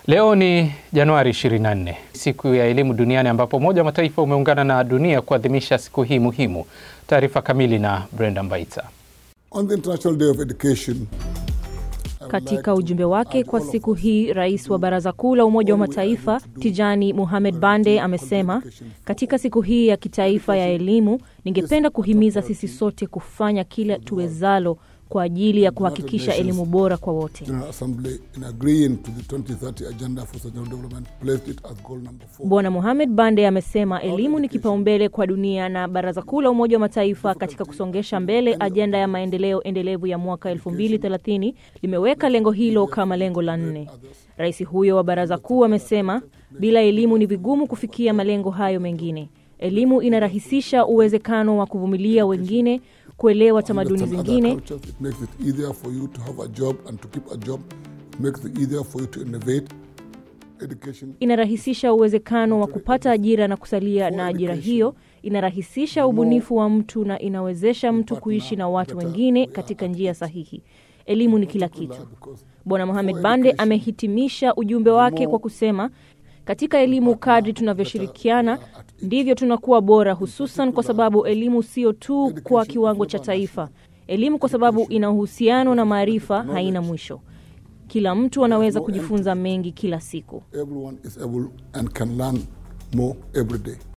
Leo ni Januari 24, siku ya elimu duniani, ambapo Umoja wa Mataifa umeungana na dunia kuadhimisha siku hii muhimu. Taarifa kamili na Brenda Mbaita. On the International Day of Education, Katika ujumbe wake kwa siku hii, rais wa Baraza Kuu la Umoja wa Mataifa Tijani Mohamed Bande amesema, katika siku hii ya kitaifa ya elimu, ningependa kuhimiza sisi sote kufanya kila tuwezalo kwa ajili ya kuhakikisha elimu bora kwa wote. General Assembly, in agreeing to the 2030 Agenda for Sustainable Development, placed it as goal number four. Bwana Mohamed Bande amesema elimu ni kipaumbele kwa dunia na Baraza Kuu la Umoja wa Mataifa katika kusongesha mbele ajenda ya maendeleo endelevu ya mwaka 2030 limeweka lengo hilo kama lengo la nne. Rais huyo wa Baraza Kuu amesema bila elimu ni vigumu kufikia malengo hayo mengine. Elimu inarahisisha uwezekano wa kuvumilia wengine, kuelewa tamaduni Understand zingine, other cultures, it makes it easier for you to have a job and to keep a job. It makes it easier for you to innovate. Education inarahisisha uwezekano wa kupata ajira na kusalia na ajira hiyo, inarahisisha ubunifu wa mtu na inawezesha mtu kuishi na watu wengine katika njia sahihi. Elimu ni kila kitu. Bwana Mohamed Bande amehitimisha ujumbe wake kwa kusema, katika elimu, kadri tunavyoshirikiana ndivyo tunakuwa bora, hususan kwa sababu elimu sio tu kwa kiwango cha taifa. Elimu kwa sababu ina uhusiano na maarifa haina mwisho. Kila mtu anaweza kujifunza mengi kila siku. everyone is able and can learn more every day.